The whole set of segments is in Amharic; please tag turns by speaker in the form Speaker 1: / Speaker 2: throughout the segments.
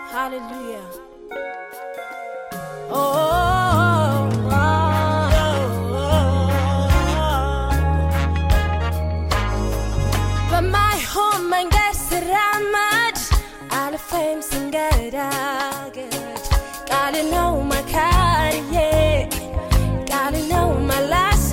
Speaker 1: Hallelujah. Oh, oh, oh, በማይሆን መንገድ ስራመድ አልፌም ስንገዳገድ ቃል ነው መካሪዬ ቃል ነው መላሴ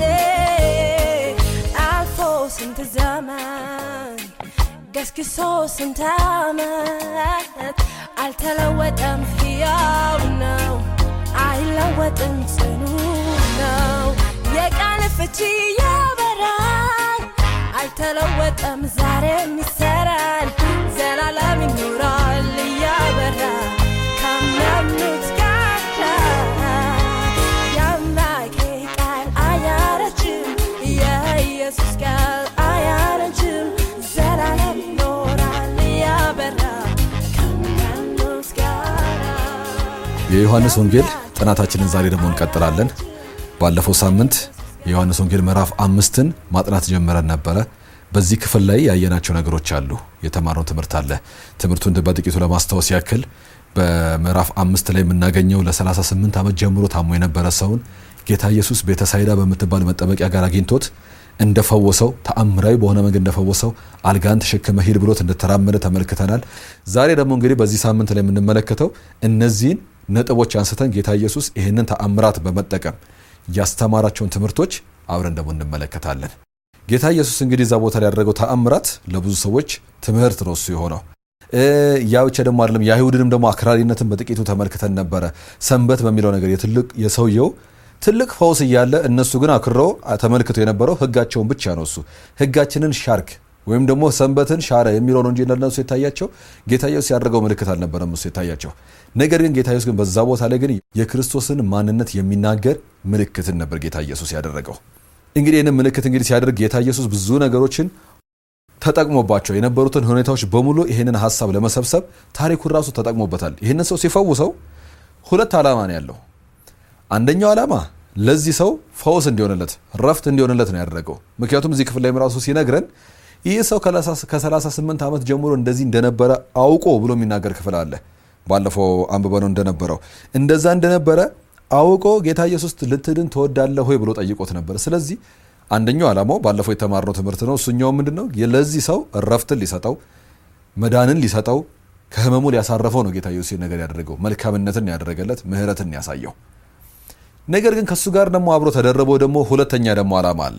Speaker 1: አልፎ ስንት ዘመን ገስግሶ ስንት ዓመት አልተለወጠም፣ ሕያው ነው፣ አይለወጥም፣ ጽኑ ነው። የቃል ፍቺ ያበራል፣ አልተለወጠም፣ ዛሬም ይሰራል፣ ዘላለም ይኖራል እያበራ ካመኑት ጋር የአምላኬ ቃል አያረጅም፣ የኢየሱስ ቃል አያረጅም፣ ዘላለም ይኖራል እያበራ ካመኑት ጋር
Speaker 2: የዮሐንስ ወንጌል ጥናታችንን ዛሬ ደግሞ እንቀጥላለን። ባለፈው ሳምንት የዮሐንስ ወንጌል ምዕራፍ አምስትን ማጥናት ጀምረን ነበረ። በዚህ ክፍል ላይ ያየናቸው ነገሮች አሉ፣ የተማርነው ትምህርት አለ። ትምህርቱን በጥቂቱ ለማስታወስ ያክል በምዕራፍ አምስት ላይ የምናገኘው ለ38 ዓመት ጀምሮ ታሞ የነበረ ሰውን ጌታ ኢየሱስ ቤተሳይዳ በምትባል መጠመቂያ ጋር አግኝቶት እንደፈወሰው ተአምራዊ በሆነ መንገድ እንደፈወሰው አልጋን ተሸክመ ሂድ ብሎት እንደተራመደ ተመልክተናል። ዛሬ ደግሞ እንግዲህ በዚህ ሳምንት ላይ የምንመለከተው እነዚህን ነጥቦች አንስተን ጌታ ኢየሱስ ይህንን ተአምራት በመጠቀም ያስተማራቸውን ትምህርቶች አብረን ደግሞ እንመለከታለን። ጌታ ኢየሱስ እንግዲህ እዛ ቦታ ላይ ያደረገው ተአምራት ለብዙ ሰዎች ትምህርት ነው እሱ የሆነው። ያ ብቻ ደግሞ አይደለም። የአይሁድንም ደግሞ አክራሪነትን በጥቂቱ ተመልክተን ነበረ። ሰንበት በሚለው ነገር የትልቅ የሰውየው ትልቅ ፈውስ እያለ እነሱ ግን አክርረው ተመልክቶ የነበረው ሕጋቸውን ብቻ ነው። እሱ ሕጋችንን ሻርክ ወይም ደግሞ ሰንበትን ሻረ የሚለው ነው እንጂ ለነሱ የታያቸው ጌታ ኢየሱስ ያደረገው ምልክት አልነበረም እሱ የታያቸው። ነገር ግን ጌታ ኢየሱስ ግን በዛ ቦታ ላይ ግን የክርስቶስን ማንነት የሚናገር ምልክትን ነበር ጌታ ኢየሱስ ያደረገው። እንግዲህ ይህንን ምልክት እንግዲህ ሲያደርግ ጌታ ኢየሱስ ብዙ ነገሮችን ተጠቅሞባቸው የነበሩትን ሁኔታዎች በሙሉ ይህንን ሀሳብ ለመሰብሰብ ታሪኩን ራሱ ተጠቅሞበታል። ይህንን ሰው ሲፈውሰው ሁለት ዓላማ ነው ያለው። አንደኛው ዓላማ ለዚህ ሰው ፈውስ እንዲሆንለት ረፍት እንዲሆንለት ነው ያደረገው። ምክንያቱም እዚህ ክፍል ላይ ራሱ ሲነግረን ይህ ሰው ከ38 ዓመት ጀምሮ እንደዚህ እንደነበረ አውቆ ብሎ የሚናገር ክፍል አለ። ባለፈው አንብበነው እንደነበረው እንደዛ እንደነበረ አውቆ ጌታ ኢየሱስ ልትድን ትወዳለህ ሆይ ብሎ ጠይቆት ነበር። ስለዚህ አንደኛው ዓላማው ባለፈው የተማርነው ትምህርት ነው። እሱኛው ምንድን ነው? ለዚህ ሰው ረፍትን ሊሰጠው መዳንን ሊሰጠው ከህመሙ ሊያሳረፈው ነው ጌታ ኢየሱስ ነገር ያደረገው። መልካምነትን ያደረገለት ምህረትን ያሳየው። ነገር ግን ከእሱ ጋር ደግሞ አብሮ ተደረበው ደግሞ ሁለተኛ ደግሞ ዓላማ አለ።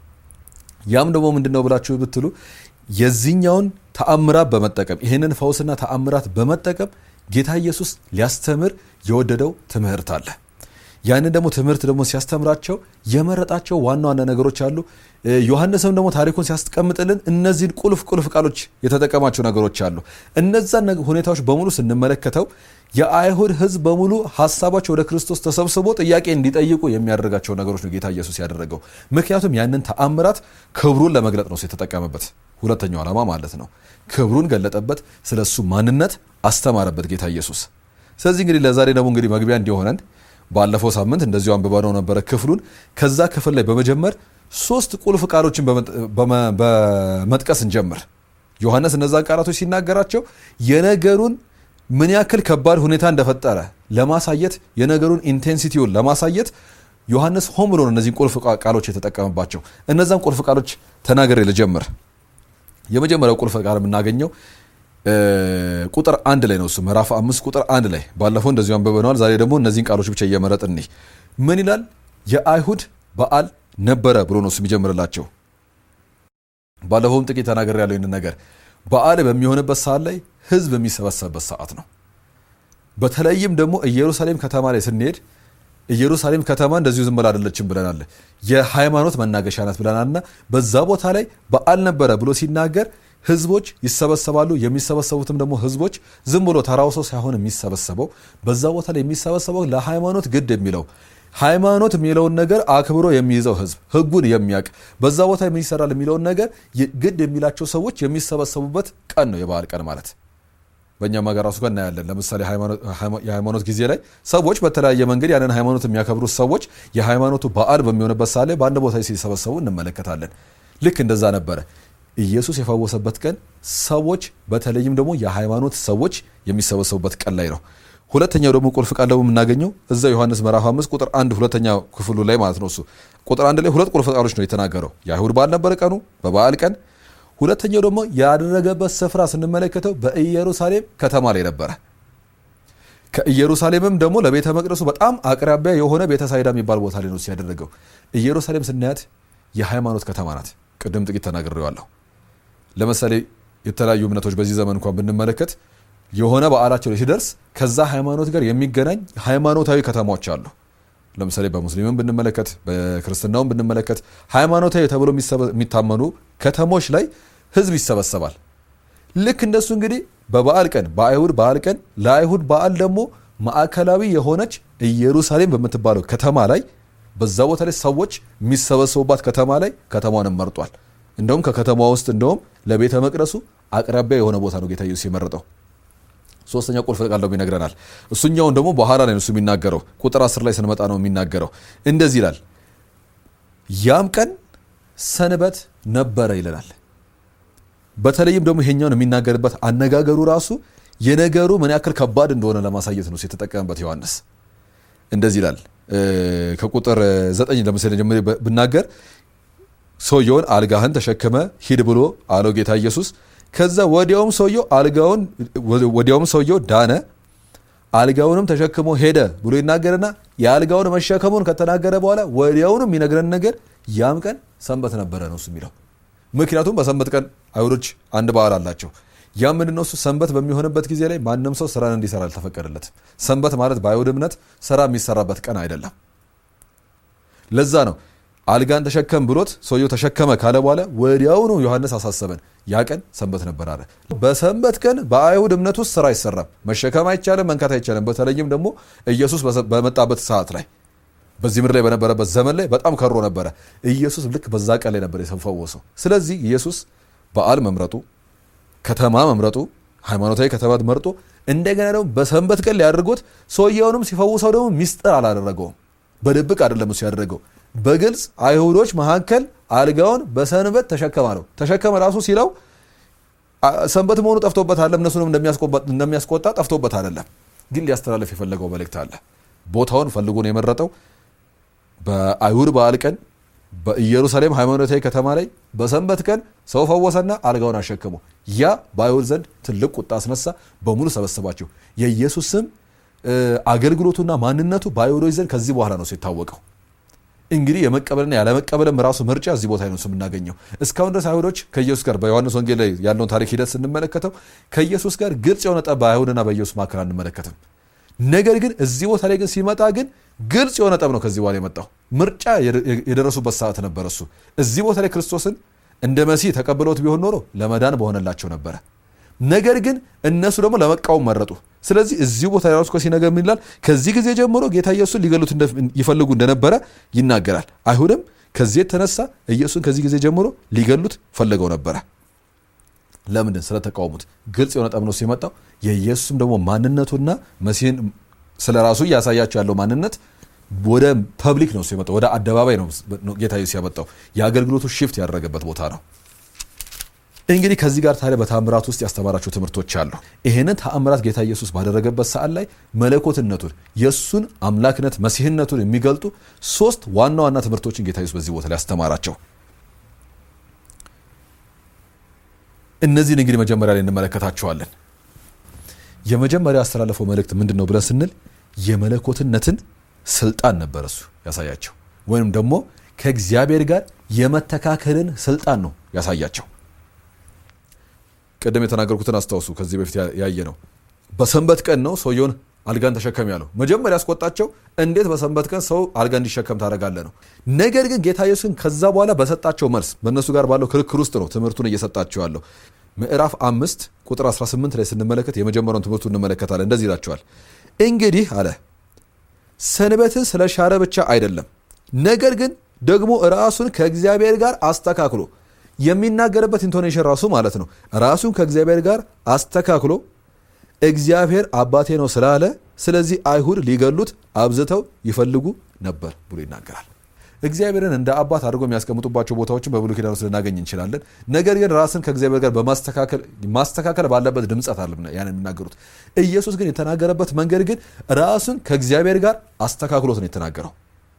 Speaker 2: ያም ደግሞ ምንድን ነው ብላችሁ ብትሉ የዚህኛውን ተአምራት በመጠቀም ይህንን ፈውስና ተአምራት በመጠቀም ጌታ ኢየሱስ ሊያስተምር የወደደው ትምህርት አለ። ያንን ደግሞ ትምህርት ደግሞ ሲያስተምራቸው የመረጣቸው ዋና ዋና ነገሮች አሉ። ዮሐንስም ደግሞ ታሪኩን ሲያስቀምጥልን እነዚህን ቁልፍ ቁልፍ ቃሎች የተጠቀማቸው ነገሮች አሉ። እነዛን ሁኔታዎች በሙሉ ስንመለከተው የአይሁድ ሕዝብ በሙሉ ሀሳባቸው ወደ ክርስቶስ ተሰብስቦ ጥያቄ እንዲጠይቁ የሚያደርጋቸው ነገሮች ነው ጌታ ኢየሱስ ያደረገው። ምክንያቱም ያንን ተአምራት ክብሩን ለመግለጥ ነው የተጠቀመበት። ሁለተኛው ዓላማ ማለት ነው። ክብሩን ገለጠበት፣ ስለ እሱ ማንነት አስተማረበት ጌታ ኢየሱስ። ስለዚህ እንግዲህ ለዛሬ ደግሞ እንግዲህ መግቢያ እንዲሆነን ባለፈው ሳምንት እንደዚሁ አንብበነው ነበረ ክፍሉን። ከዛ ክፍል ላይ በመጀመር ሶስት ቁልፍ ቃሎችን በመጥቀስ እንጀምር። ዮሐንስ እነዛን ቃላቶች ሲናገራቸው የነገሩን ምን ያክል ከባድ ሁኔታ እንደፈጠረ ለማሳየት የነገሩን ኢንቴንሲቲውን ለማሳየት ዮሐንስ ሆን ብሎ ነው እነዚህን ቁልፍ ቃሎች የተጠቀመባቸው። እነዛን ቁልፍ ቃሎች ተናገሬ ልጀምር። የመጀመሪያው ቁልፍ ቃል የምናገኘው ቁጥር አንድ ላይ ነው። እሱ ምዕራፍ አምስት ቁጥር አንድ ላይ ባለፈው እንደዚሁ አንብበነዋል። ዛሬ ደግሞ እነዚህን ቃሎች ብቻ እየመረጥን እንይ። ምን ይላል? የአይሁድ በዓል ነበረ ብሎ ነው እሱ የሚጀምርላቸው። ባለፈውም ጥቂት ተናገር ያለው ይህንን ነገር በዓል በሚሆንበት ሰዓት ላይ ህዝብ የሚሰበሰብበት ሰዓት ነው። በተለይም ደግሞ ኢየሩሳሌም ከተማ ላይ ስንሄድ ኢየሩሳሌም ከተማ እንደዚሁ ዝም ብላ አይደለችም ብለናል። የሃይማኖት መናገሻ ናት ብለናልና በዛ ቦታ ላይ በዓል ነበረ ብሎ ሲናገር ህዝቦች ይሰበሰባሉ። የሚሰበሰቡትም ደግሞ ህዝቦች ዝም ብሎ ተራው ሰው ሳይሆን የሚሰበሰበው በዛ ቦታ ላይ የሚሰበሰበው ለሃይማኖት ግድ የሚለው ሃይማኖት የሚለውን ነገር አክብሮ የሚይዘው ህዝብ ህጉን የሚያውቅ በዛ ቦታ ምን ይሰራል የሚለውን ነገር ግድ የሚላቸው ሰዎች የሚሰበሰቡበት ቀን ነው የበዓል ቀን ማለት። በእኛም ሀገር ራሱ ጋር እናያለን። ለምሳሌ የሃይማኖት ጊዜ ላይ ሰዎች በተለያየ መንገድ ያንን ሃይማኖት የሚያከብሩት ሰዎች የሃይማኖቱ በዓል በሚሆንበት ሰዓት ላይ በአንድ ቦታ ሲሰበሰቡ እንመለከታለን። ልክ እንደዛ ነበረ። ኢየሱስ የፈወሰበት ቀን ሰዎች በተለይም ደግሞ የሃይማኖት ሰዎች የሚሰበሰቡበት ቀን ላይ ነው። ሁለተኛው ደግሞ ቁልፍ ቃል ደግሞ የምናገኘው እዛ ዮሐንስ ምዕራፍ አምስት ቁጥር አንድ ሁለተኛ ክፍሉ ላይ ማለት ነው። እሱ ቁጥር አንድ ላይ ሁለት ቁልፍ ቃሎች ነው የተናገረው። የአይሁድ በዓል ነበረ ቀኑ፣ በበዓል ቀን። ሁለተኛው ደግሞ ያደረገበት ስፍራ ስንመለከተው በኢየሩሳሌም ከተማ ላይ ነበረ። ከኢየሩሳሌምም ደግሞ ለቤተ መቅደሱ በጣም አቅራቢያ የሆነ ቤተ ሳይዳ የሚባል ቦታ ላይ ነው ሲያደረገው። ኢየሩሳሌም ስናያት የሃይማኖት ከተማ ናት። ቅድም ጥቂት ተናግሬዋለሁ። ለምሳሌ የተለያዩ እምነቶች በዚህ ዘመን እንኳን ብንመለከት የሆነ በዓላቸው ላይ ሲደርስ ከዛ ሃይማኖት ጋር የሚገናኝ ሃይማኖታዊ ከተማዎች አሉ። ለምሳሌ በሙስሊምም ብንመለከት በክርስትናውም ብንመለከት ሃይማኖታዊ ተብሎ የሚታመኑ ከተሞች ላይ ህዝብ ይሰበሰባል። ልክ እንደሱ እንግዲህ በበዓል ቀን በአይሁድ በዓል ቀን ለአይሁድ በዓል ደግሞ ማዕከላዊ የሆነች ኢየሩሳሌም በምትባለው ከተማ ላይ በዛ ቦታ ላይ ሰዎች የሚሰበሰቡባት ከተማ ላይ ከተማዋንም መርጧል። እንደውም ከከተማ ውስጥ እንደውም ለቤተ መቅደሱ አቅራቢያ የሆነ ቦታ ነው ጌታ ኢየሱስ የመረጠው። ሶስተኛ ቁልፍ ቃል ደግሞ ይነግረናል። እሱኛውን ደግሞ በኋላ ላይ እሱ የሚናገረው ቁጥር አስር ላይ ስንመጣ ነው የሚናገረው። እንደዚህ ይላል፣ ያም ቀን ሰንበት ነበረ ይለናል። በተለይም ደግሞ ይሄኛውን የሚናገርበት አነጋገሩ ራሱ የነገሩ ምን ያክል ከባድ እንደሆነ ለማሳየት ነው የተጠቀመበት ዮሐንስ። እንደዚህ ይላል ከቁጥር ዘጠኝ ለምሳሌ ጀምሬ ብናገር ሰውየውን አልጋህን ተሸክመ ሂድ ብሎ አለው ጌታ ኢየሱስ። ከዛ ወዲያውም ሰውየው አልጋውን ወዲያውም ሰውየው ዳነ፣ አልጋውንም ተሸክሞ ሄደ ብሎ ይናገርና የአልጋውን መሸከሙን ከተናገረ በኋላ ወዲያውኑ የሚነግረን ነገር ያም ቀን ሰንበት ነበረ ነው እሱ የሚለው። ምክንያቱም በሰንበት ቀን አይሁዶች አንድ በዓል አላቸው። ያ ምንድነው? እሱ ሰንበት በሚሆንበት ጊዜ ላይ ማንም ሰው ስራን እንዲሰራ አልተፈቀደለትም። ሰንበት ማለት በአይሁድ እምነት ስራ የሚሰራበት ቀን አይደለም። ለዛ ነው አልጋን ተሸከም ብሎት ሰውየው ተሸከመ ካለ በኋላ ወዲያውኑ ዮሐንስ አሳሰበን፣ ያ ቀን ሰንበት ነበር አለ። በሰንበት ቀን በአይሁድ እምነት ውስጥ ስራ አይሰራም፣ መሸከም አይቻልም፣ መንካት አይቻልም። በተለይም ደግሞ ኢየሱስ በመጣበት ሰዓት ላይ በዚህ ምድር ላይ በነበረበት ዘመን ላይ በጣም ከሮ ነበረ። ኢየሱስ ልክ በዛ ቀን ላይ ነበር የተፈወሰው። ስለዚህ ኢየሱስ በዓል መምረጡ፣ ከተማ መምረጡ፣ ሃይማኖታዊ ከተማ መርጦ እንደገና ደግሞ በሰንበት ቀን ሊያደርጎት ሰውየውንም ሲፈውሰው ደግሞ ሚስጥር አላደረገውም። በድብቅ አይደለም እሱ ያደረገው በግልጽ አይሁዶች መካከል አልጋውን በሰንበት ተሸከመ አለው። ተሸከመ ራሱ ሲለው ሰንበት መሆኑ ጠፍቶበት አለም እነሱንም እንደሚያስቆጣ ጠፍቶበት አይደለም። ግን ሊያስተላለፍ የፈለገው መልእክት አለ። ቦታውን ፈልጎ ነው የመረጠው። በአይሁድ በዓል ቀን በኢየሩሳሌም ሃይማኖታዊ ከተማ ላይ በሰንበት ቀን ሰው ፈወሰና አልጋውን አሸከመው። ያ በአይሁድ ዘንድ ትልቅ ቁጣ አስነሳ። በሙሉ ሰበሰባቸው። የኢየሱስ ስም አገልግሎቱና ማንነቱ በአይሁዶች ዘንድ ከዚህ በኋላ ነው ሲታወቀው። እንግዲህ የመቀበልና ያለመቀበልም ራሱ ምርጫ እዚህ ቦታ ነው የምናገኘው። እስካሁን ድረስ አይሁዶች ከኢየሱስ ጋር በዮሐንስ ወንጌል ላይ ያለውን ታሪክ ሂደት ስንመለከተው ከኢየሱስ ጋር ግልጽ የሆነ ጠብ በአይሁድና በኢየሱስ መካከል አንመለከትም። ነገር ግን እዚህ ቦታ ላይ ግን ሲመጣ ግን ግልጽ የሆነ ጠብ ነው ከዚህ በኋላ የመጣው። ምርጫ የደረሱበት ሰዓት ነበረ። እሱ እዚህ ቦታ ላይ ክርስቶስን እንደ መሲህ ተቀብለውት ቢሆን ኖሮ ለመዳን በሆነላቸው ነበረ። ነገር ግን እነሱ ደግሞ ለመቃወም መረጡ። ስለዚህ እዚሁ ቦታ ላይ ራሱ ሲነገር ምን ይላል? ከዚህ ጊዜ ጀምሮ ጌታ ኢየሱስን ሊገሉት ይፈልጉ እንደነበረ ይናገራል። አይሁድም ከዚህ የተነሳ ኢየሱስን ከዚህ ጊዜ ጀምሮ ሊገሉት ፈለገው ነበረ። ለምንድን? ስለተቃወሙት። ግልጽ የሆነ ጠብ ነው ሲመጣው። የኢየሱስም ደግሞ ማንነቱና መሲህን ስለ ራሱ እያሳያቸው ያለው ማንነት ወደ ፐብሊክ ነው ሲመጣው፣ ወደ አደባባይ ነው ጌታ ኢየሱስ ያመጣው። የአገልግሎቱ ሽፍት ያደረገበት ቦታ ነው። እንግዲህ ከዚህ ጋር ታዲያ በተአምራት ውስጥ ያስተማራቸው ትምህርቶች አሉ። ይህንን ተአምራት ጌታ ኢየሱስ ባደረገበት ሰዓት ላይ መለኮትነቱን የእሱን አምላክነት መሲህነቱን የሚገልጡ ሶስት ዋና ዋና ትምህርቶችን ጌታ ኢየሱስ በዚህ ቦታ ላይ ያስተማራቸው። እነዚህን እንግዲህ መጀመሪያ ላይ እንመለከታቸዋለን። የመጀመሪያ ያስተላለፈው መልእክት ምንድን ነው ብለን ስንል የመለኮትነትን ስልጣን ነበር እሱ ያሳያቸው፣ ወይም ደግሞ ከእግዚአብሔር ጋር የመተካከልን ስልጣን ነው ያሳያቸው። ቅድም የተናገርኩትን አስታውሱ። ከዚህ በፊት ያየ ነው። በሰንበት ቀን ነው ሰውየውን አልጋን ተሸከም ያለው። መጀመሪያ ያስቆጣቸው እንዴት በሰንበት ቀን ሰው አልጋ እንዲሸከም ታደርጋለህ ነው። ነገር ግን ጌታ ኢየሱስን ከዛ በኋላ በሰጣቸው መልስ በእነሱ ጋር ባለው ክርክር ውስጥ ነው ትምህርቱን እየሰጣቸው ያለው። ምዕራፍ አምስት ቁጥር 18 ላይ ስንመለከት የመጀመሪያውን ትምህርቱ እንመለከታለን። እንደዚህ ይላቸዋል። እንግዲህ አለ ሰንበትን ስለ ሻረ ብቻ አይደለም፣ ነገር ግን ደግሞ ራሱን ከእግዚአብሔር ጋር አስተካክሎ የሚናገርበት ኢንቶኔሽን ራሱ ማለት ነው። ራሱን ከእግዚአብሔር ጋር አስተካክሎ እግዚአብሔር አባቴ ነው ስላለ፣ ስለዚህ አይሁድ ሊገሉት አብዝተው ይፈልጉ ነበር ብሎ ይናገራል። እግዚአብሔርን እንደ አባት አድርገው የሚያስቀምጡባቸው ቦታዎችን በብሉይ ኪዳን ውስጥ ልናገኝ እንችላለን። ነገር ግን ራስን ከእግዚአብሔር ጋር በማስተካከል ማስተካከል ባለበት ድምፀት አለ ያን የሚናገሩት። ኢየሱስ ግን የተናገረበት መንገድ ግን ራሱን ከእግዚአብሔር ጋር አስተካክሎት ነው የተናገረው።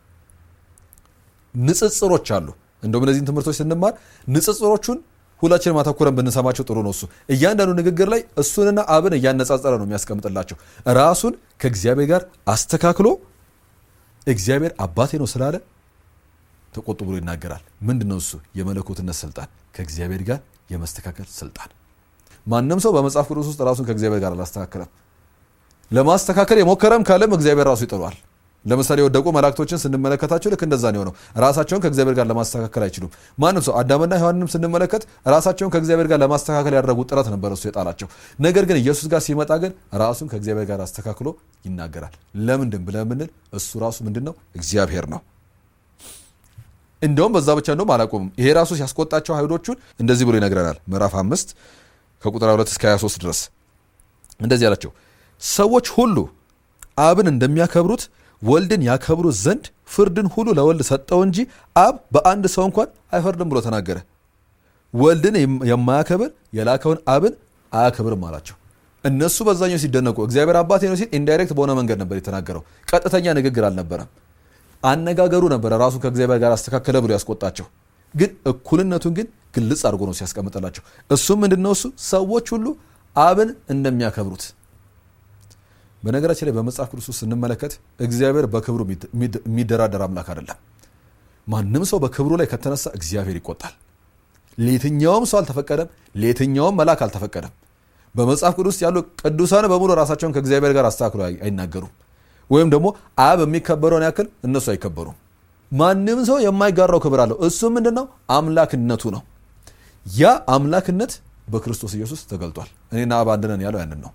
Speaker 2: ንጽጽሮች አሉ። እንደውም እነዚህን ትምህርቶች ስንማር ንጽጽሮቹን ሁላችንም አተኩረን ብንሰማቸው ጥሩ ነው። እሱ እያንዳንዱ ንግግር ላይ እሱንና አብን እያነጻጸረ ነው የሚያስቀምጥላቸው። ራሱን ከእግዚአብሔር ጋር አስተካክሎ እግዚአብሔር አባቴ ነው ስላለ ተቆጡ ብሎ ይናገራል። ምንድን ነው እሱ? የመለኮትነት ስልጣን፣ ከእግዚአብሔር ጋር የመስተካከል ስልጣን። ማንም ሰው በመጽሐፍ ቅዱስ ውስጥ ራሱን ከእግዚአብሔር ጋር አላስተካከለም። ለማስተካከል የሞከረም ካለም እግዚአብሔር ራሱ ይጥሏል። ለምሳሌ የወደቁ መላእክቶችን ስንመለከታቸው ልክ እንደዛ ነው የሆነው። ራሳቸውን ከእግዚአብሔር ጋር ለማስተካከል አይችሉም። ማንም ሰው አዳምና ሔዋንንም ስንመለከት ራሳቸውን ከእግዚአብሔር ጋር ለማስተካከል ያደረጉት ጥረት ነበር እሱ የጣላቸው። ነገር ግን ኢየሱስ ጋር ሲመጣ ግን ራሱን ከእግዚአብሔር ጋር አስተካክሎ ይናገራል። ለምንድን ብለን ብንል እሱ ራሱ ምንድን ነው? እግዚአብሔር ነው። እንደውም በዛ ብቻ እንደውም አላቆምም። ይሄ ራሱ ሲያስቆጣቸው አይሁዶቹን እንደዚህ ብሎ ይነግረናል። ምዕራፍ አምስት ከቁጥር 2 እስከ 23 ድረስ እንደዚህ አላቸው። ሰዎች ሁሉ አብን እንደሚያከብሩት ወልድን ያከብሩት ዘንድ ፍርድን ሁሉ ለወልድ ሰጠው እንጂ አብ በአንድ ሰው እንኳን አይፈርድም ብሎ ተናገረ። ወልድን የማያከብር የላከውን አብን አያከብርም አላቸው። እነሱ በዛኛው ሲደነቁ እግዚአብሔር አባቴ ነው ሲል ኢንዳይሬክት በሆነ መንገድ ነበር የተናገረው። ቀጥተኛ ንግግር አልነበረም። አነጋገሩ ነበረ ራሱ ከእግዚአብሔር ጋር አስተካከለ ብሎ ያስቆጣቸው። ግን እኩልነቱን ግን ግልጽ አድርጎ ነው ሲያስቀምጥላቸው። እሱም ምንድነው እሱ ሰዎች ሁሉ አብን እንደሚያከብሩት በነገራችን ላይ በመጽሐፍ ቅዱስ ውስጥ ስንመለከት እግዚአብሔር በክብሩ የሚደራደር አምላክ አይደለም። ማንም ሰው በክብሩ ላይ ከተነሳ እግዚአብሔር ይቆጣል። ለየትኛውም ሰው አልተፈቀደም፣ ለየትኛውም መልአክ አልተፈቀደም። በመጽሐፍ ቅዱስ ውስጥ ያሉ ቅዱሳን በሙሉ ራሳቸውን ከእግዚአብሔር ጋር አስተካክሎ አይናገሩም። ወይም ደግሞ አብ የሚከበረውን ያክል እነሱ አይከበሩም። ማንም ሰው የማይጋራው ክብር አለው። እሱ ምንድን ነው? አምላክነቱ ነው። ያ አምላክነት በክርስቶስ ኢየሱስ ተገልጧል። እኔና አብ አንድ ነን ያለው ያንን ነው።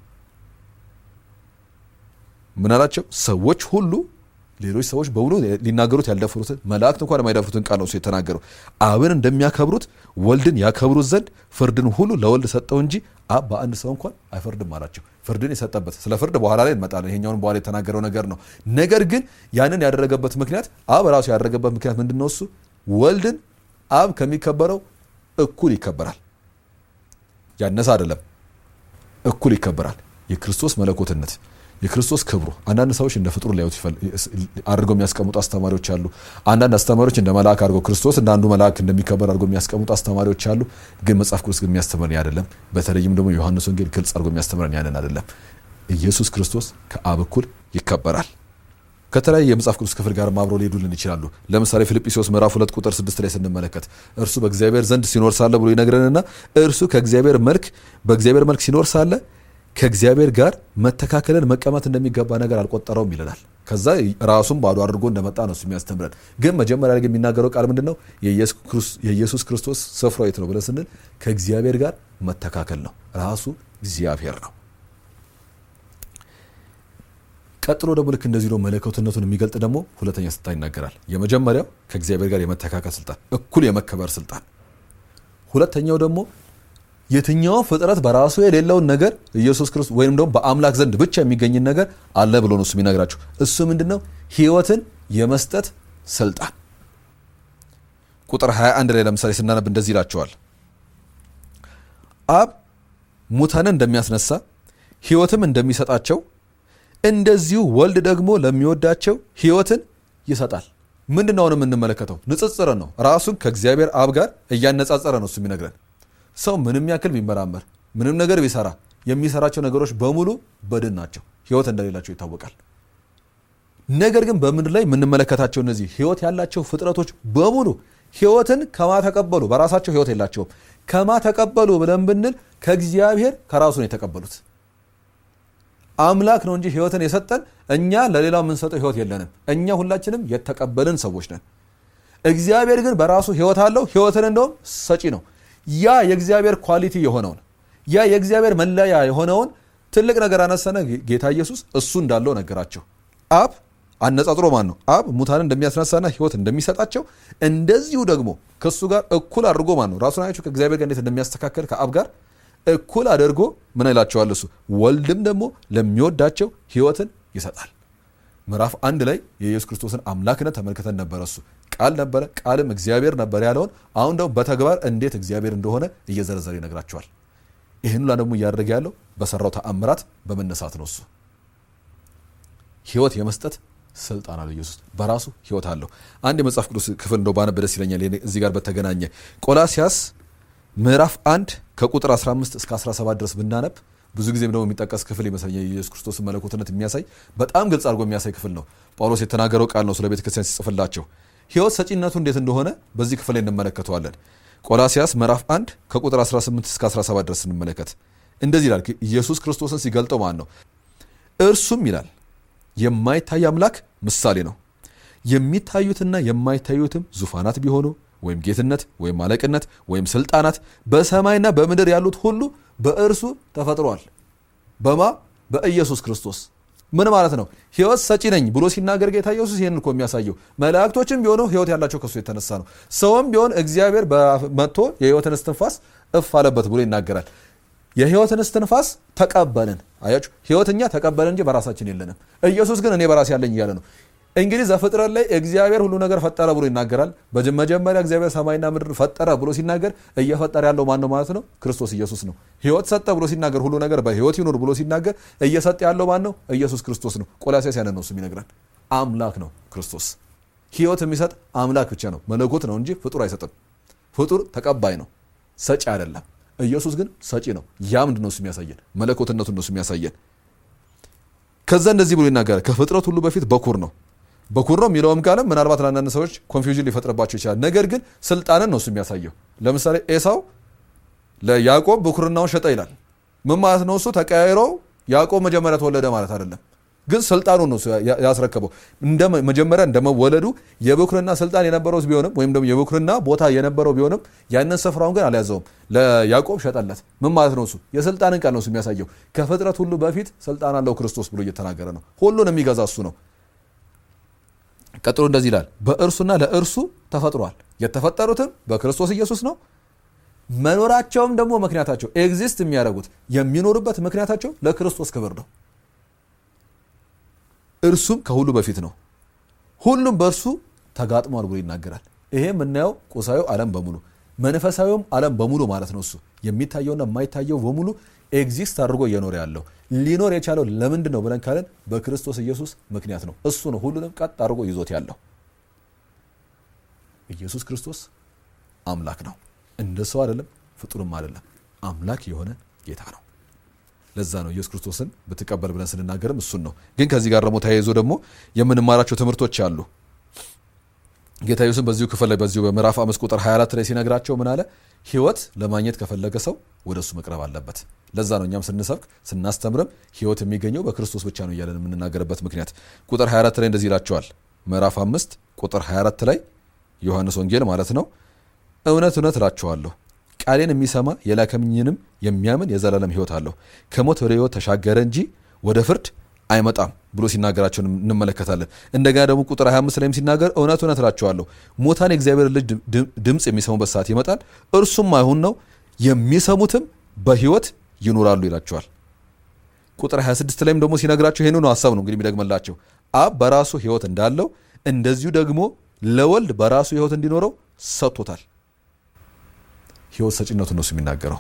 Speaker 2: ምን አላቸው? ሰዎች ሁሉ ሌሎች ሰዎች በሙሉ ሊናገሩት ያልደፍሩትን መላእክት እንኳን የማይደፍሩትን ቃል ነው እሱ የተናገረው። አብን እንደሚያከብሩት ወልድን ያከብሩት ዘንድ ፍርድን ሁሉ ለወልድ ሰጠው እንጂ አብ በአንድ ሰው እንኳን አይፈርድም አላቸው። ፍርድን የሰጠበት ስለ ፍርድ በኋላ ላይ እንመጣለን። ይሄኛውን በኋላ የተናገረው ነገር ነው። ነገር ግን ያንን ያደረገበት ምክንያት አብ ራሱ ያደረገበት ምክንያት ምንድን ነው? እሱ ወልድን አብ ከሚከበረው እኩል ይከበራል። ያነሰ አይደለም፣ እኩል ይከበራል። የክርስቶስ መለኮትነት የክርስቶስ ክብሩ አንዳንድ ሰዎች እንደ ፍጡር ሊያዩት አድርገው የሚያስቀምጡ አስተማሪዎች አሉ። አንዳንድ አስተማሪዎች እንደ መልአክ አድርገው ክርስቶስ እንደ አንዱ መልአክ እንደሚከበር አድርገው የሚያስቀምጡ አስተማሪዎች አሉ። ግን መጽሐፍ ቅዱስ ግን የሚያስተምረን አይደለም። በተለይም ደግሞ ዮሐንስ ወንጌል ግልጽ አድርጎ የሚያስተምረን ያንን አይደለም። ኢየሱስ ክርስቶስ ከአብ እኩል ይከበራል። ከተለያየ የመጽሐፍ ቅዱስ ክፍል ጋር አብረው ሊሄዱልን ይችላሉ። ለምሳሌ ፊልጵስዩስ ምዕራፍ ሁለት ቁጥር ስድስት ላይ ስንመለከት እርሱ በእግዚአብሔር ዘንድ ሲኖር ሳለ ብሎ ይነግረንና እርሱ ከእግዚአብሔር መልክ በእግዚአብሔር መልክ ሲኖር ሳለ ከእግዚአብሔር ጋር መተካከልን መቀማት እንደሚገባ ነገር አልቆጠረውም ይለናል። ከዛ ራሱን ባዶ አድርጎ እንደመጣ ነው እሱ የሚያስተምረን። ግን መጀመሪያ ላይ የሚናገረው ቃል ምንድን ነው? የኢየሱስ ክርስቶስ ስፍራው የት ነው ብለን ስንል ከእግዚአብሔር ጋር መተካከል ነው። ራሱ እግዚአብሔር ነው። ቀጥሎ ደግሞ ልክ እንደዚህ ነው መለኮትነቱን የሚገልጥ ደግሞ ሁለተኛ ስልጣን ይናገራል። የመጀመሪያው ከእግዚአብሔር ጋር የመተካከል ስልጣን፣ እኩል የመከበር ስልጣን። ሁለተኛው ደግሞ የትኛውም ፍጥረት በራሱ የሌለውን ነገር ኢየሱስ ክርስቶስ ወይም ደግሞ በአምላክ ዘንድ ብቻ የሚገኝን ነገር አለ ብሎ ነው እሱ የሚነግራቸው። እሱ ምንድን ነው? ህይወትን የመስጠት ስልጣን። ቁጥር 21 ላይ ለምሳሌ ስናነብ እንደዚህ ይላቸዋል። አብ ሙታንን እንደሚያስነሳ ህይወትም እንደሚሰጣቸው እንደዚሁ ወልድ ደግሞ ለሚወዳቸው ህይወትን ይሰጣል። ምንድን ነው አሁን የምንመለከተው? ንጽጽርን ነው። ራሱን ከእግዚአብሔር አብ ጋር እያነጻጸረ ነው እሱ የሚነግረን ሰው ምንም ያክል ቢመራመር ምንም ነገር ቢሰራ የሚሰራቸው ነገሮች በሙሉ በድን ናቸው፣ ህይወት እንደሌላቸው ይታወቃል። ነገር ግን በምድር ላይ የምንመለከታቸው እነዚህ ህይወት ያላቸው ፍጥረቶች በሙሉ ህይወትን ከማ ተቀበሉ? በራሳቸው ህይወት የላቸውም። ከማ ተቀበሉ ብለን ብንል ከእግዚአብሔር ከራሱ ነው የተቀበሉት። አምላክ ነው እንጂ ህይወትን የሰጠን እኛ ለሌላው የምንሰጠው ህይወት የለንም። እኛ ሁላችንም የተቀበልን ሰዎች ነን። እግዚአብሔር ግን በራሱ ህይወት አለው። ህይወትን እንደውም ሰጪ ነው። ያ የእግዚአብሔር ኳሊቲ የሆነውን ያ የእግዚአብሔር መለያ የሆነውን ትልቅ ነገር አነሰነ። ጌታ ኢየሱስ እሱ እንዳለው ነገራቸው። አብ አነጻጽሮ ማን ነው? አብ ሙታንን እንደሚያስነሳና ህይወት እንደሚሰጣቸው እንደዚሁ ደግሞ ከእሱ ጋር እኩል አድርጎ ማን ነው? ራሱን አያችሁ ከእግዚአብሔር ጋር እንዴት እንደሚያስተካከል ከአብ ጋር እኩል አድርጎ ምን ይላቸዋል? እሱ ወልድም ደግሞ ለሚወዳቸው ህይወትን ይሰጣል። ምዕራፍ አንድ ላይ የኢየሱስ ክርስቶስን አምላክነት ተመልክተን ነበረ። እሱ ቃል ነበረ፣ ቃልም እግዚአብሔር ነበር ያለውን አሁን ደግሞ በተግባር እንዴት እግዚአብሔር እንደሆነ እየዘረዘረ ይነግራቸዋል። ይህን ሁላ ደግሞ እያደረገ ያለው በሰራው ተአምራት በመነሳት ነው። እሱ ህይወት የመስጠት ስልጣን አለው። ኢየሱስ በራሱ ህይወት አለው። አንድ የመጽሐፍ ቅዱስ ክፍል እንደው ባነብ ደስ ይለኛል። እዚህ ጋር በተገናኘ ቆላሲያስ ምዕራፍ አንድ ከቁጥር 15 እስከ 17 ድረስ ብናነብ ብዙ ጊዜም ደግሞ የሚጠቀስ ክፍል ይመስለኛል። የኢየሱስ ክርስቶስን መለኮትነት የሚያሳይ በጣም ግልጽ አድርጎ የሚያሳይ ክፍል ነው። ጳውሎስ የተናገረው ቃል ነው ስለ ቤተ ክርስቲያን ሲጽፍላቸው ህይወት ሰጪነቱ እንዴት እንደሆነ በዚህ ክፍል ላይ እንመለከተዋለን። ቆላሲያስ ምዕራፍ 1 ከቁጥር 18 እስከ 17 ድረስ እንመለከት። እንደዚህ ይላል። ኢየሱስ ክርስቶስን ሲገልጠው ማን ነው? እርሱም ይላል የማይታይ አምላክ ምሳሌ ነው። የሚታዩትና የማይታዩትም ዙፋናት ቢሆኑ ወይም ጌትነት ወይም አለቅነት ወይም ስልጣናት በሰማይና በምድር ያሉት ሁሉ በእርሱ ተፈጥሯል። በማ በኢየሱስ ክርስቶስ ምን ማለት ነው? ህይወት ሰጪ ነኝ ብሎ ሲናገር ጌታ ኢየሱስ ይህን እኮ የሚያሳየው መላእክቶችም ቢሆኑ ህይወት ያላቸው ከሱ የተነሳ ነው። ሰውም ቢሆን እግዚአብሔር መጥቶ የህይወትን እስትንፋስ እፍ አለበት ብሎ ይናገራል። የህይወትን እስትንፋስ ተቀበልን። አያችሁ፣ ህይወት እኛ ተቀበልን እንጂ በራሳችን የለንም። ኢየሱስ ግን እኔ በራሴ ያለኝ እያለ ነው። እንግዲህ ዘፍጥረት ላይ እግዚአብሔር ሁሉ ነገር ፈጠረ ብሎ ይናገራል። በመጀመሪያ እግዚአብሔር ሰማይና ምድር ፈጠረ ብሎ ሲናገር እየፈጠረ ያለው ማን ነው ማለት ነው? ክርስቶስ ኢየሱስ ነው። ህይወት ሰጠ ብሎ ሲናገር ሁሉ ነገር በህይወት ይኑር ብሎ ሲናገር እየሰጠ ያለው ማን ነው? ኢየሱስ ክርስቶስ ነው። ቆላሲያስ ያንን ነው እሱም ይነግራል። አምላክ ነው ክርስቶስ። ህይወት የሚሰጥ አምላክ ብቻ ነው። መለኮት ነው እንጂ ፍጡር አይሰጥም። ፍጡር ተቀባይ ነው፣ ሰጪ አይደለም። ኢየሱስ ግን ሰጪ ነው። ያ ምንድን ነው እሱ የሚያሳየን? መለኮትነቱን ነው እሱ የሚያሳየን። ከዛ እንደዚህ ብሎ ይናገራል። ከፍጥረት ሁሉ በፊት በኩር ነው በኩር ነው የሚለውም ቃልም ምናልባት ለአንዳንድ ሰዎች ኮንፊውዥን ሊፈጥርባቸው ይችላል። ነገር ግን ስልጣንን ነው እሱ የሚያሳየው። ለምሳሌ ኤሳው ለያዕቆብ ብኩርናውን ሸጠ ይላል። ምን ማለት ነው? እሱ ተቀያይሮ ያዕቆብ መጀመሪያ ተወለደ ማለት አይደለም። ግን ስልጣኑን ነው ያስረከበው። መጀመሪያ እንደመወለዱ የብኩርና ስልጣን የነበረው ቢሆንም ወይም ደግሞ የብኩርና ቦታ የነበረው ቢሆንም ያንን ስፍራውን ግን አልያዘውም። ለያዕቆብ ሸጠለት። ምን ማለት ነው? እሱ የስልጣንን ቃል ነው እሱ የሚያሳየው። ከፍጥረት ሁሉ በፊት ስልጣን አለው ክርስቶስ ብሎ እየተናገረ ነው። ሁሉን የሚገዛ እሱ ነው። ቀጥሎ እንደዚህ ይላል፣ በእርሱና ለእርሱ ተፈጥሯል። የተፈጠሩትም በክርስቶስ ኢየሱስ ነው። መኖራቸውም ደግሞ ምክንያታቸው ኤግዚስት የሚያደርጉት የሚኖሩበት ምክንያታቸው ለክርስቶስ ክብር ነው። እርሱም ከሁሉ በፊት ነው፣ ሁሉም በእርሱ ተጋጥሟል ብሎ ይናገራል። ይሄ የምናየው ቁሳዊ ዓለም በሙሉ መንፈሳዊውም ዓለም በሙሉ ማለት ነው። እሱ የሚታየውና የማይታየው በሙሉ ኤግዚስት አድርጎ እየኖረ ያለው ሊኖር የቻለው ለምንድን ነው ብለን ካለን በክርስቶስ ኢየሱስ ምክንያት ነው። እሱ ነው ሁሉንም ቀጥ አድርጎ ይዞት ያለው። ኢየሱስ ክርስቶስ አምላክ ነው። እንደ ሰው አይደለም፣ ፍጡርም አይደለም። አምላክ የሆነ ጌታ ነው። ለዛ ነው ኢየሱስ ክርስቶስን ብትቀበል ብለን ስንናገርም እሱን ነው። ግን ከዚህ ጋር ደግሞ ተያይዞ ደግሞ የምንማራቸው ትምህርቶች አሉ። ጌታ ኢየሱስን በዚሁ ክፍል ላይ በዚሁ በምዕራፍ አምስት ቁጥር 24 ላይ ሲነግራቸው ምን አለ? ህይወት ለማግኘት ከፈለገ ሰው ወደ እሱ መቅረብ አለበት። ለዛ ነው እኛም ስንሰብክ ስናስተምርም ህይወት የሚገኘው በክርስቶስ ብቻ ነው እያለን የምንናገርበት ምክንያት። ቁጥር 24 ላይ እንደዚህ ይላቸዋል። ምዕራፍ አምስት ቁጥር 24 ላይ ዮሐንስ ወንጌል ማለት ነው። እውነት እውነት እላችኋለሁ ቃሌን የሚሰማ የላከኝንም የሚያምን የዘላለም ህይወት አለው፣ ከሞት ወደ ህይወት ተሻገረ እንጂ ወደ ፍርድ አይመጣም ብሎ ሲናገራቸው እንመለከታለን። እንደገና ደግሞ ቁጥር 25 ላይም ሲናገር እውነት እውነት እላችኋለሁ ሙታን የእግዚአብሔር ልጅ ድምፅ የሚሰሙበት ሰዓት ይመጣል፣ እርሱም አይሁን ነው፣ የሚሰሙትም በህይወት ይኖራሉ ይላቸዋል። ቁጥር 26 ላይም ደግሞ ሲነግራቸው ይህንኑ ሀሳብ ነው እንግዲህ የሚደግመላቸው አብ በራሱ ህይወት እንዳለው እንደዚሁ ደግሞ ለወልድ በራሱ ህይወት እንዲኖረው ሰጥቶታል። ህይወት ሰጪነቱን ነው የሚናገረው።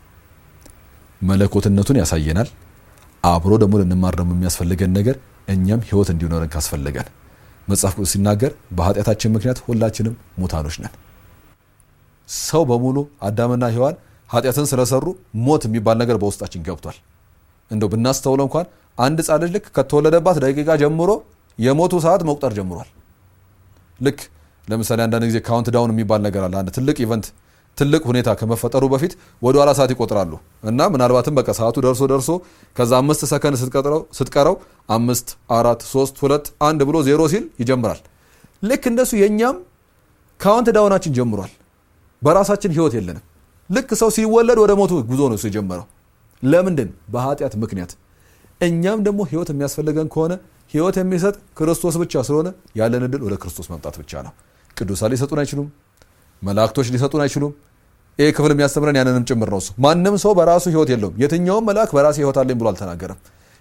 Speaker 2: መለኮትነቱን ያሳየናል። አብሮ ደግሞ ልንማር ደግሞ የሚያስፈልገን ነገር እኛም ህይወት እንዲኖረን ካስፈለገን መጽሐፍ ቅዱስ ሲናገር በኃጢአታችን ምክንያት ሁላችንም ሙታኖች ነን። ሰው በሙሉ አዳምና ሔዋን ኃጢአትን ስለሰሩ ሞት የሚባል ነገር በውስጣችን ገብቷል። እንደው ብናስተውለው እንኳን አንድ ሕፃን ልጅ ልክ ከተወለደባት ደቂቃ ጀምሮ የሞቱ ሰዓት መቁጠር ጀምሯል። ልክ ለምሳሌ አንዳንድ ጊዜ ካውንት ዳውን የሚባል ነገር አለ። አንድ ትልቅ ኢቨንት ትልቅ ሁኔታ ከመፈጠሩ በፊት ወደ ኋላ ሰዓት ይቆጥራሉ እና ምናልባትም በቃ ሰዓቱ ደርሶ ደርሶ ከዛ አምስት ሰከንድ ስትቀረው አምስት አራት ሶስት ሁለት አንድ ብሎ ዜሮ ሲል ይጀምራል። ልክ እንደሱ የእኛም ካውንት ዳውናችን ጀምሯል። በራሳችን ህይወት የለንም። ልክ ሰው ሲወለድ ወደ ሞቱ ጉዞ ነው እሱ የጀመረው። ለምንድን? በኃጢአት ምክንያት። እኛም ደግሞ ህይወት የሚያስፈልገን ከሆነ ህይወት የሚሰጥ ክርስቶስ ብቻ ስለሆነ ያለን እድል ወደ ክርስቶስ መምጣት ብቻ ነው። ቅዱሳን ሊሰጡን አይችሉም። መላእክቶች ሊሰጡን አይችሉም። ይህ ክፍል የሚያስተምረን ያንንም ጭምር ነው። እሱ ማንም ሰው በራሱ ህይወት የለውም። የትኛውም መልአክ በራሴ ህይወት አለኝ ብሎ አልተናገረም።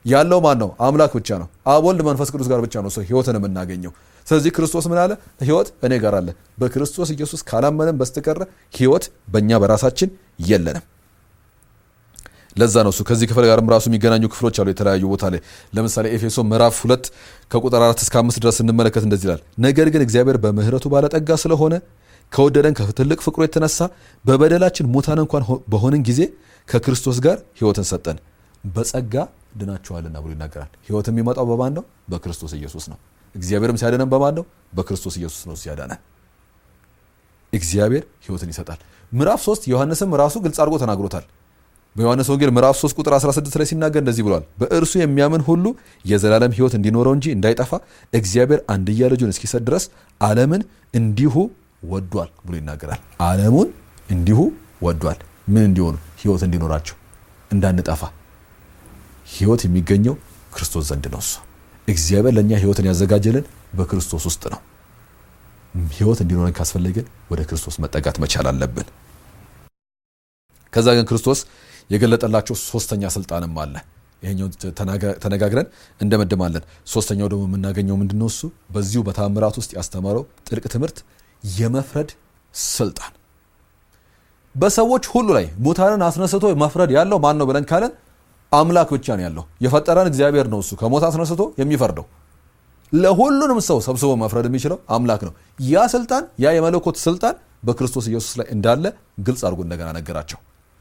Speaker 2: ያለው ማን ነው? አምላክ ብቻ ነው። አብ ወልድ መንፈስ ቅዱስ ጋር ብቻ ነው ሰው ህይወትን የምናገኘው። ስለዚህ ክርስቶስ ምን አለ? ህይወት እኔ ጋር አለ። በክርስቶስ ኢየሱስ ካላመንን በስተቀረ ህይወት በእኛ በራሳችን የለንም። ለዛ ነው እሱ ከዚህ ክፍል ጋርም ራሱ የሚገናኙ ክፍሎች አሉ የተለያዩ ቦታ ላይ ለምሳሌ ኤፌሶ ምዕራፍ ሁለት ከቁጥር አራት እስከ አምስት ድረስ ስንመለከት እንደዚህ ይላል። ነገር ግን እግዚአብሔር በምህረቱ ባለጠጋ ስለሆነ ከወደደን ከትልቅ ፍቅሩ የተነሳ በበደላችን ሙታን እንኳን በሆንን ጊዜ ከክርስቶስ ጋር ህይወትን ሰጠን። በጸጋ ድናችኋልና ብሎ ይናገራል። ህይወት የሚመጣው በማን ነው? በክርስቶስ ኢየሱስ ነው። እግዚአብሔርም ሲያደነን በማን ነው? በክርስቶስ ኢየሱስ ነው ሲያዳነን። እግዚአብሔር ህይወትን ይሰጣል። ምዕራፍ 3 ዮሐንስም ራሱ ግልጽ አድርጎ ተናግሮታል። በዮሐንስ ወንጌል ምዕራፍ 3 ቁጥር 16 ላይ ሲናገር እንደዚህ ብሏል። በእርሱ የሚያምን ሁሉ የዘላለም ህይወት እንዲኖረው እንጂ እንዳይጠፋ እግዚአብሔር አንድያ ልጁን እስኪሰጥ ድረስ ዓለምን እንዲሁ ወዷል ብሎ ይናገራል። ዓለሙን እንዲሁ ወዷል። ምን እንዲሆኑ? ህይወት እንዲኖራቸው፣ እንዳንጠፋ። ህይወት የሚገኘው ክርስቶስ ዘንድ ነው። እሱ እግዚአብሔር ለእኛ ህይወትን ያዘጋጀልን በክርስቶስ ውስጥ ነው። ህይወት እንዲኖረን ካስፈለገን ወደ ክርስቶስ መጠጋት መቻል አለብን። ከዛ ግን ክርስቶስ የገለጠላቸው ሶስተኛ ስልጣንም አለ። ይሄኛው ተነጋግረን እንደመድማለን። ሶስተኛው ደግሞ የምናገኘው ምንድነው? እሱ በዚሁ በታምራት ውስጥ ያስተማረው ጥልቅ ትምህርት የመፍረድ ስልጣን በሰዎች ሁሉ ላይ ሙታንን አስነስቶ መፍረድ ያለው ማን ነው ብለን ካለን አምላክ ብቻ ነው ያለው። የፈጠረን እግዚአብሔር ነው። እሱ ከሞት አስነስቶ የሚፈርደው ለሁሉንም ሰው ሰብስቦ መፍረድ የሚችለው አምላክ ነው። ያ ስልጣን ያ የመለኮት ስልጣን በክርስቶስ ኢየሱስ ላይ እንዳለ ግልጽ አድርጎ እንደገና ነገራቸው።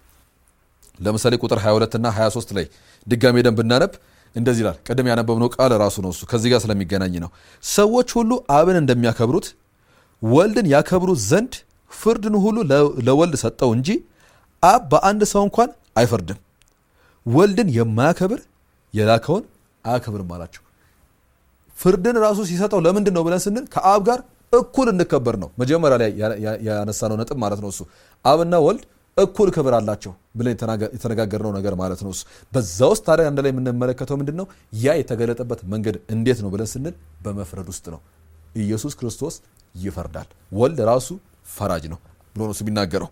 Speaker 2: ለምሳሌ ቁጥር 22 እና 23 ላይ ድጋሜ ደን ብናነብ እንደዚህ ይላል። ቅድም ያነበብነው ቃል ራሱ ነው። እሱ ከዚህ ጋር ስለሚገናኝ ነው። ሰዎች ሁሉ አብን እንደሚያከብሩት ወልድን ያከብሩት ዘንድ ፍርድን ሁሉ ለወልድ ሰጠው እንጂ አብ በአንድ ሰው እንኳን አይፈርድም። ወልድን የማያከብር የላከውን አያከብርም አላቸው። ፍርድን ራሱ ሲሰጠው ለምንድን ነው ብለን ስንል ከአብ ጋር እኩል እንከበር ነው። መጀመሪያ ላይ ያነሳነው ነጥብ ማለት ነው። እሱ አብና ወልድ እኩል ክብር አላቸው ብለን የተነጋገርነው ነገር ማለት ነው። እሱ በዛ ውስጥ ታዲያ አንድ ላይ የምንመለከተው ምንድን ነው? ያ የተገለጠበት መንገድ እንዴት ነው ብለን ስንል በመፍረድ ውስጥ ነው። ኢየሱስ ክርስቶስ ይፈርዳል። ወልድ ራሱ ፈራጅ ነው ብሎ ነው የሚናገረው።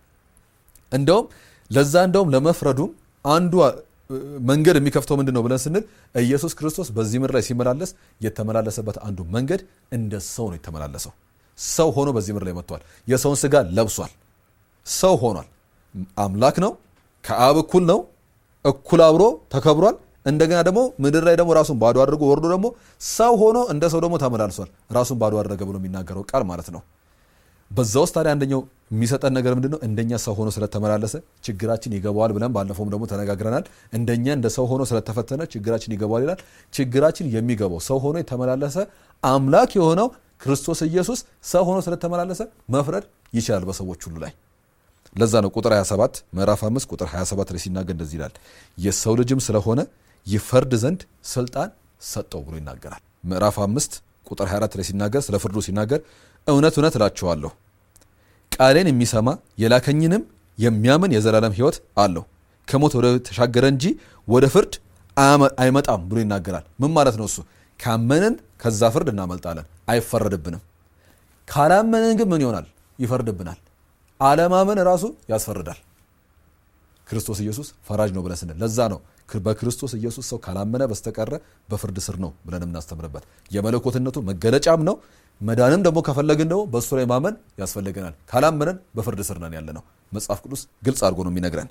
Speaker 2: እንደውም ለዛ እንደውም ለመፍረዱም አንዱ መንገድ የሚከፍተው ምንድን ነው ብለን ስንል ኢየሱስ ክርስቶስ በዚህ ምድር ላይ ሲመላለስ የተመላለሰበት አንዱ መንገድ እንደ ሰው ነው የተመላለሰው። ሰው ሆኖ በዚህ ምድር ላይ መጥቷል። የሰውን ስጋ ለብሷል። ሰው ሆኗል። አምላክ ነው። ከአብ እኩል ነው። እኩል አብሮ ተከብሯል። እንደገና ደግሞ ምድር ላይ ደግሞ ራሱን ባዶ አድርጎ ወርዶ ደግሞ ሰው ሆኖ እንደ ሰው ደግሞ ተመላልሷል። ራሱን ባዶ አደረገ ብሎ የሚናገረው ቃል ማለት ነው። በዛ ውስጥ ታዲያ አንደኛው የሚሰጠን ነገር ምንድን ነው? እንደኛ ሰው ሆኖ ስለተመላለሰ ችግራችን ይገባዋል ብለን ባለፈውም ደግሞ ተነጋግረናል። እንደኛ እንደ ሰው ሆኖ ስለተፈተነ ችግራችን ይገባዋል ይላል። ችግራችን የሚገባው ሰው ሆኖ የተመላለሰ አምላክ የሆነው ክርስቶስ ኢየሱስ ሰው ሆኖ ስለተመላለሰ መፍረድ ይችላል በሰዎች ሁሉ ላይ። ለዛ ነው ቁጥር 27 ምዕራፍ 5 ቁጥር 27 ላይ ሲናገር እንደዚህ ይላል፣ የሰው ልጅም ስለሆነ ይፈርድ ዘንድ ስልጣን ሰጠው ብሎ ይናገራል። ምዕራፍ 5 ቁጥር 24 ላይ ሲናገር ስለ ፍርዱ ሲናገር እውነት እውነት እላችኋለሁ ቃሌን የሚሰማ የላከኝንም የሚያምን የዘላለም ሕይወት አለው ከሞት ወደ ተሻገረ እንጂ ወደ ፍርድ አይመጣም ብሎ ይናገራል። ምን ማለት ነው እሱ? ካመንን ከዛ ፍርድ እናመልጣለን፣ አይፈረድብንም። ካላመንን ግን ምን ይሆናል? ይፈርድብናል። አለማመን ራሱ ያስፈርዳል። ክርስቶስ ኢየሱስ ፈራጅ ነው ብለን ስንል ለዛ ነው በክርስቶስ ኢየሱስ ሰው ካላመነ በስተቀረ በፍርድ ስር ነው ብለን የምናስተምርበት የመለኮትነቱ መገለጫም ነው። መዳንም ደግሞ ከፈለግን ደግሞ በእሱ ላይ ማመን ያስፈልገናል። ካላመነን በፍርድ ስር ነን ያለ ነው። መጽሐፍ ቅዱስ ግልጽ አድርጎ ነው የሚነግረን።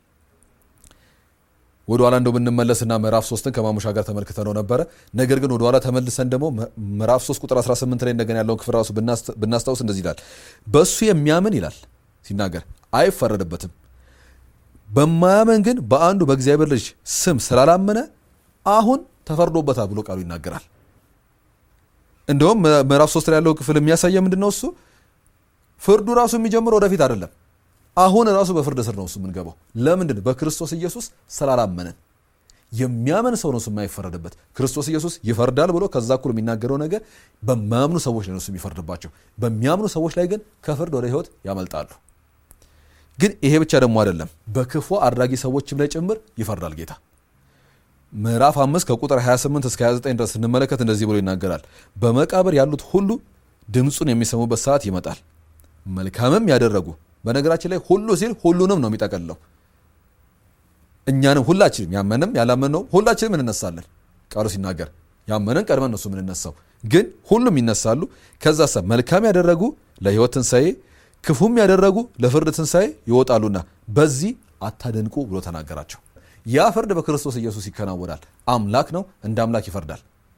Speaker 2: ወደኋላ እንደው ብንመለስና ምዕራፍ ሶስትን ከማሙሻ ጋር ተመልክተ ነው ነበረ። ነገር ግን ወደኋላ ተመልሰን ደግሞ ምዕራፍ 3 ቁጥር 18 ላይ እንደገና ያለውን ክፍል ራሱ ብናስታውስ እንደዚህ ይላል፣ በእሱ የሚያምን ይላል ሲናገር አይፈረድበትም በማያመን ግን በአንዱ በእግዚአብሔር ልጅ ስም ስላላመነ አሁን ተፈርዶበታል ብሎ ቃሉ ይናገራል። እንደውም ምዕራፍ ሶስት ላይ ያለው ክፍል የሚያሳየ ምንድን ነው? እሱ ፍርዱ ራሱ የሚጀምረው ወደፊት አይደለም። አሁን ራሱ በፍርድ ስር ነው እሱ የምንገባው። ለምንድን? በክርስቶስ ኢየሱስ ስላላመነን። የሚያመን ሰው ነው እሱ የማይፈረድበት። ክርስቶስ ኢየሱስ ይፈርዳል ብሎ ከዛ እኩል የሚናገረው ነገር በማያምኑ ሰዎች ላይ ነው እሱ የሚፈርድባቸው። በሚያምኑ ሰዎች ላይ ግን ከፍርድ ወደ ሕይወት ያመልጣሉ። ግን ይሄ ብቻ ደግሞ አይደለም፣ በክፉ አድራጊ ሰዎችም ላይ ጭምር ይፈርዳል ጌታ። ምዕራፍ አምስት ከቁጥር 28 እስከ 29 ድረስ ስንመለከት እንደዚህ ብሎ ይናገራል። በመቃብር ያሉት ሁሉ ድምፁን የሚሰሙበት ሰዓት ይመጣል። መልካምም ያደረጉ በነገራችን ላይ ሁሉ ሲል ሁሉንም ነው የሚጠቀልለው። እኛንም ሁላችንም ያመንም ያላመነው ሁላችንም እንነሳለን። ቃሉ ሲናገር ያመንን ቀድመን እነሱ የምንነሳው ግን ሁሉም ይነሳሉ። ከዛ ሰ መልካም ያደረጉ ለሕይወት ትንሣኤ፣ ክፉም ያደረጉ ለፍርድ ትንሣኤ ይወጣሉና በዚህ አታደንቁ ብሎ ተናገራቸው። ያ ፍርድ በክርስቶስ ኢየሱስ ይከናወናል። አምላክ ነው፣ እንደ አምላክ ይፈርዳል።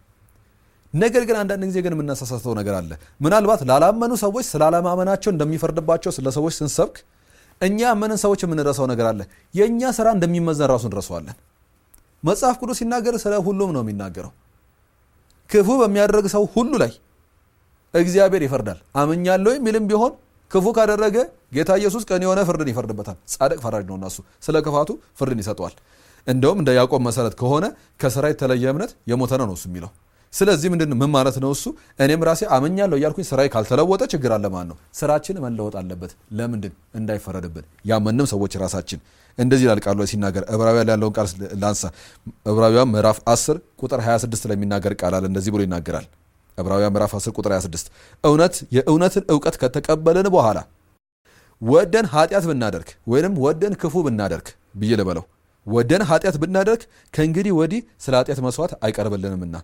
Speaker 2: ነገር ግን አንዳንድ ጊዜ ግን የምናሳሳተው ነገር አለ። ምናልባት ላላመኑ ሰዎች ስላለማመናቸው እንደሚፈርድባቸው ስለ ሰዎች ስንሰብክ እኛ ያመንን ሰዎች የምንረሳው ነገር አለ። የእኛ ስራ እንደሚመዘን ራሱ እንረሳዋለን። መጽሐፍ ቅዱስ ሲናገር ስለ ሁሉም ነው የሚናገረው። ክፉ በሚያደርግ ሰው ሁሉ ላይ እግዚአብሔር ይፈርዳል። አምኛለሁ የሚልም ቢሆን ክፉ ካደረገ ጌታ ኢየሱስ ቀን የሆነ ፍርድን ይፈርድበታል። ጻድቅ ፈራጅ ነው። እናሱ ስለ ክፋቱ ፍርድን ይሰጠዋል። እንደውም እንደ ያዕቆብ መሰረት ከሆነ ከስራ የተለየ እምነት የሞተ ነው ነው እሱ የሚለው ስለዚህ ምንድን ምን ማለት ነው? እሱ እኔም ራሴ አመኛለሁ እያልኩኝ ስራዬ ካልተለወጠ ችግር አለ ማለት ነው። ስራችን መለወጥ አለበት። ለምንድን እንዳይፈረድብን ያመንም ሰዎች ራሳችን እንደዚህ ይላል ቃሉ ላይ ሲናገር ዕብራውያን ያለውን ቃል ላንሳ። ዕብራውያን ምዕራፍ 10 ቁጥር 26 ላይ የሚናገር ቃል አለ። እንደዚህ ብሎ ይናገራል። ዕብራውያን ምዕራፍ 10 ቁጥር 26 እውነት የእውነትን እውቀት ከተቀበልን በኋላ ወደን ኃጢአት ብናደርግ ወይንም ወደን ክፉ ብናደርግ ብዬ ልበለው ወደን ኃጢአት ብናደርግ ከእንግዲህ ወዲህ ስለ ኃጢአት መስዋዕት አይቀርብልንምና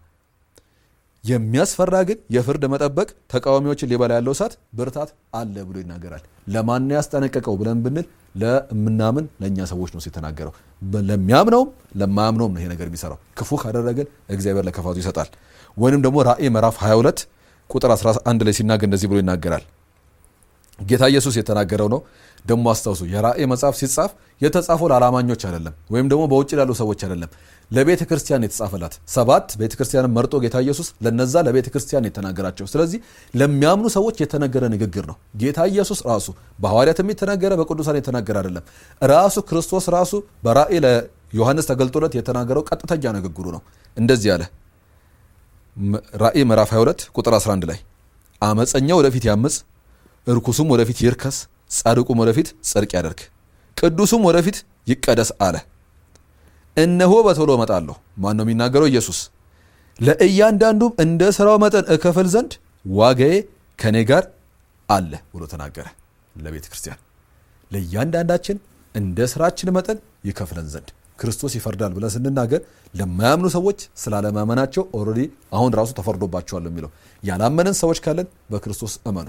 Speaker 2: የሚያስፈራ ግን የፍርድ መጠበቅ ተቃዋሚዎችን ሊበላ ያለው እሳት ብርታት አለ ብሎ ይናገራል። ለማን ያስጠነቀቀው ብለን ብንል ለምናምን ለእኛ ሰዎች ነው የተናገረው። ለሚያምነውም ለማያምነውም ነው ይሄ ነገር የሚሰራው። ክፉ ካደረግን እግዚአብሔር ለክፋቱ ይሰጣል። ወይንም ደግሞ ራእይ ምዕራፍ 22 ቁጥር 11 ላይ ሲናገር እንደዚህ ብሎ ይናገራል። ጌታ ኢየሱስ የተናገረው ነው። ደግሞ አስታውሱ፣ የራእይ መጽሐፍ ሲጻፍ የተጻፈው ለአላማኞች አይደለም፣ ወይም ደግሞ በውጭ ላሉ ሰዎች አይደለም ለቤተ ክርስቲያን የተጻፈላት ሰባት ቤተ ክርስቲያንን መርጦ ጌታ ኢየሱስ ለነዛ ለቤተ ክርስቲያን የተናገራቸው። ስለዚህ ለሚያምኑ ሰዎች የተነገረ ንግግር ነው። ጌታ ኢየሱስ ራሱ በሐዋርያትም የተናገረ በቅዱሳን የተናገረ አይደለም። ራሱ ክርስቶስ ራሱ በራእይ ለዮሐንስ ተገልጦለት የተናገረው ቀጥተኛ ንግግሩ ነው። እንደዚህ አለ። ራእይ ምዕራፍ 22 ቁጥር 11 ላይ አመፀኛ ወደፊት ያምፅ፣ እርኩሱም ወደፊት ይርከስ፣ ጻድቁም ወደፊት ጽድቅ ያደርግ፣ ቅዱሱም ወደፊት ይቀደስ አለ። እነሆ በቶሎ እመጣለሁ። ማን ነው የሚናገረው? ኢየሱስ። ለእያንዳንዱም እንደ ስራው መጠን እከፍል ዘንድ ዋጋዬ ከኔ ጋር አለ ብሎ ተናገረ። ለቤተ ክርስቲያን ለእያንዳንዳችን እንደ ስራችን መጠን ይከፍለን ዘንድ ክርስቶስ ይፈርዳል ብለን ስንናገር ለማያምኑ ሰዎች ስላለማመናቸው ኦልሬዲ አሁን ራሱ ተፈርዶባቸዋል የሚለው ያላመንን ሰዎች ካለን በክርስቶስ እመኑ።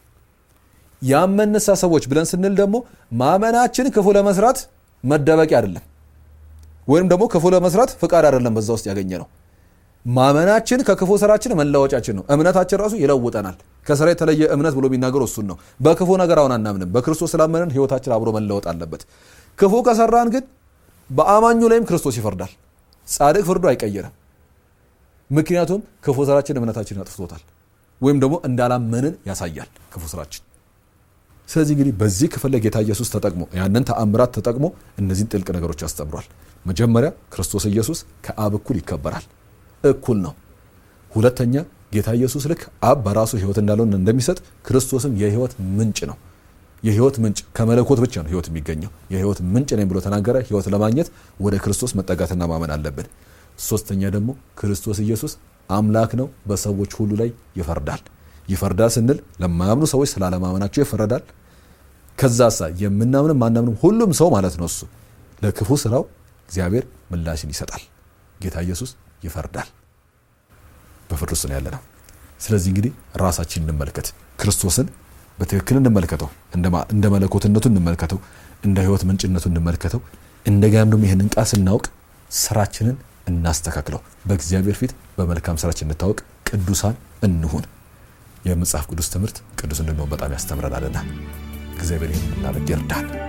Speaker 2: ያመንሳ ሰዎች ብለን ስንል ደግሞ ማመናችን ክፉ ለመስራት መደበቂያ አይደለም ወይም ደግሞ ክፉ ለመስራት ፍቃድ አይደለም። በዛ ውስጥ ያገኘ ነው። ማመናችን ከክፉ ስራችን መለወጫችን ነው። እምነታችን ራሱ ይለውጠናል። ከስራ የተለየ እምነት ብሎ የሚናገር እሱን ነው። በክፉ ነገር አሁን አናምንም። በክርስቶስ ስላመንን ህይወታችን አብሮ መለወጥ አለበት። ክፉ ከሰራን ግን በአማኙ ላይም ክርስቶስ ይፈርዳል። ጻድቅ ፍርዱ አይቀየርም። ምክንያቱም ክፉ ስራችን እምነታችን አጥፍቶታል፣ ወይም ደግሞ እንዳላመንን ያሳያል ክፉ ስራችን። ስለዚህ እንግዲህ በዚህ ክፍል ላይ ጌታ ኢየሱስ ተጠቅሞ ያንን ተአምራት ተጠቅሞ እነዚህን ጥልቅ ነገሮች አስተምሯል። መጀመሪያ ክርስቶስ ኢየሱስ ከአብ እኩል ይከበራል፣ እኩል ነው። ሁለተኛ ጌታ ኢየሱስ ልክ አብ በራሱ ህይወት እንዳለውን እንደሚሰጥ ክርስቶስም የህይወት ምንጭ ነው። የህይወት ምንጭ ከመለኮት ብቻ ነው ህይወት የሚገኘው። የህይወት ምንጭ ነኝ ብሎ ተናገረ። ህይወት ለማግኘት ወደ ክርስቶስ መጠጋትና ማመን አለብን። ሶስተኛ ደግሞ ክርስቶስ ኢየሱስ አምላክ ነው፣ በሰዎች ሁሉ ላይ ይፈርዳል። ይፈርዳል ስንል ለማያምኑ ሰዎች ስላለማመናቸው ይፈረዳል። ከዛሳ የምናምንም ማናምንም ሁሉም ሰው ማለት ነው እሱ ለክፉ ስራው እግዚአብሔር ምላሽን ይሰጣል። ጌታ ኢየሱስ ይፈርዳል። በፍርድ ውስጥ ነው ያለ ነው። ስለዚህ እንግዲህ ራሳችን እንመልከት፣ ክርስቶስን በትክክል እንመልከተው፣ እንደ መለኮትነቱ እንመልከተው፣ እንደ ህይወት ምንጭነቱ እንመልከተው። እንደገናም ደግሞ ይህንን ቃል ስናውቅ ስራችንን እናስተካክለው። በእግዚአብሔር ፊት በመልካም ስራችን እንታወቅ፣ ቅዱሳን እንሁን። የመጽሐፍ ቅዱስ ትምህርት ቅዱስ እንድንሆን በጣም ያስተምረናልና እግዚአብሔር ይህን እናደርግ ይርዳል።